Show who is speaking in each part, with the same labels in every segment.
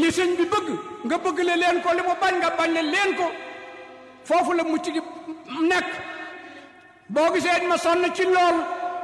Speaker 1: li sëñ bi bëgg nga bëgg le leen ko li mu bañ nga bañ le leen ko foofu la mucc gi nekk boo gisee ma sonn ci lool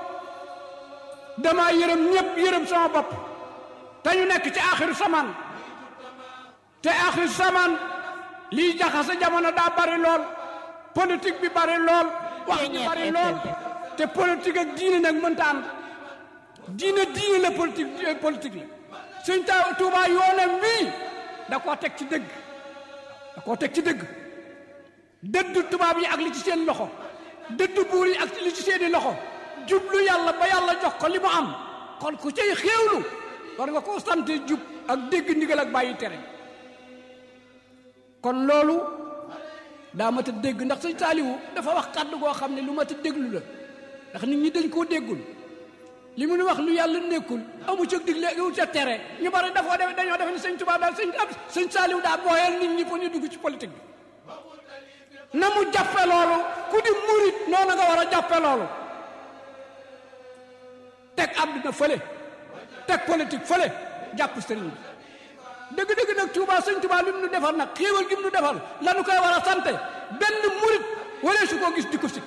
Speaker 1: dama yërëm ñëpp yërëm sama bopp te ñu nekk ci axiru samaan te axiru samaan lii jaxase jamono daa bari lool politique bi bari lool wax ji bari lool te politique ak diine nag mënta ànd diine diine la politique politique la suñ ta Tuubaa yoonam wii da koo teg ci dëgg da koo teg ci dëgg dëddu tubaab yi ak li ci seen loxo dëddu buur yi ak li ci seeni loxo jublu yàlla ba yàlla jox ko li mu am kon ku cay xéewlu war nga koo sante jub ak dégg ndigal ak bàyyi tere kon loolu daa mat a dégg ndax sëñ Saaliwu dafa wax kàddu goo xam ne lu mat a déglu la ndax nit ñi dañ koo déggul li mu nu wax lu yàlla nekkul amu ca digle amu ca tere ñu bari dafoo def dañoo def ni sëñ Tuubaa daal sëñ ab sëñ Saaliwu daa booyal nit ñi pour ñu dugg ci politique bi na mu jàppe loolu ku di murit noonu nga war a jàppe loolu teg àdduna fële teg politique fële jàpp sëriñ bi dëgg-dëgg nag Tuubaa sëñ Tuubaa li mu nu defal nag xéewal gi mu nu defal lanu koy war a sante benn murit wala su ko gis di ko sikk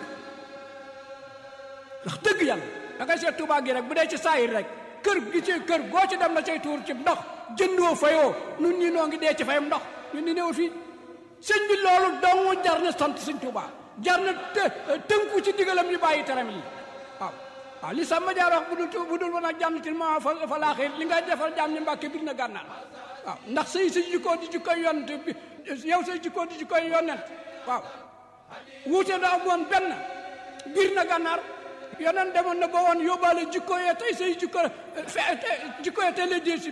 Speaker 1: ndax dëgg yàlla da ngay seet Tuubaa gi rek bu dee ci saayir rek kër gi ci kër goo ci dem na cay tuur ci ndox jëndoo fayoo nun ñi noo ngi dee ci fayam ndox ñun ni néew fii sëñ bi loolu dong jar na sant sëñ Tuubaa jar na tënku ci digalam yi bàyyi teram yi waaw waaw li Samba Jaar wax bu dul bu dul woon ak jànnatil ma fa fa laaxee li ngay defal jaam ñi Mbàkke bir na gànnaar waaw ndax say sa jikkoo di jikkoy yonent bi yow say jikkoo di jikkoy yonent waaw wuute da am woon benn bir na gànnaar yonent demoon na ba woon yóbbaale jikko yee tey say jikko fe jikko yee tey la dee si